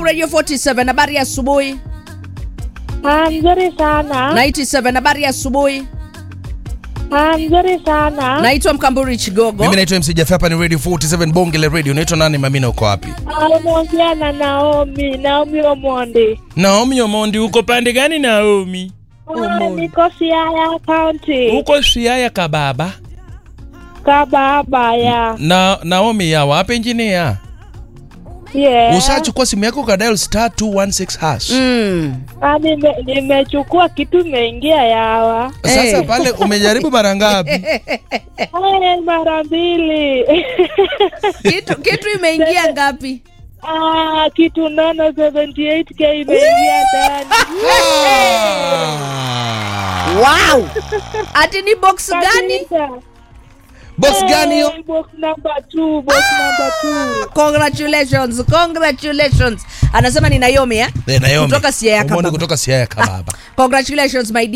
Radio 47 habari ya asubuhi. Ah, mzuri sana. 97 habari ya asubuhi. Ah, mzuri sana. Naitwa Mkamburi Chigogo. Mimi naitwa MC Jaffa, hapa ni Radio 47 Bonge la Radio. Unaitwa nani mamina, uko wapi? Ah, unaongea na Naomi, Naomi Omondi. Naomi Omondi, uko pande gani Naomi? Ah, niko Siaya County. Uko Siaya kababa. Kababa ya. Na Naomi ya wapi engineer? Yeah. Usachukua simu yako ka dial star 216 hash. Mm. Ah, nime, nimechukua kitu imeingia yawa. Sasa Hey. pale umejaribu mara ngapi? Ah, mara mbili. Kitu, kitu imeingia ngapi? ah, kitu nono 78k imeingia ndani. Wow. Ati ni box gani? Kabisa. Box gani hiyo? Eh, Box number 2, box number 2. Congratulations, congratulations. Anasema ni Naomi eh? Eh, Naomi. Kutoka Siaya Omondi kababa. kutoka Siaya kababa. Congratulations my dear.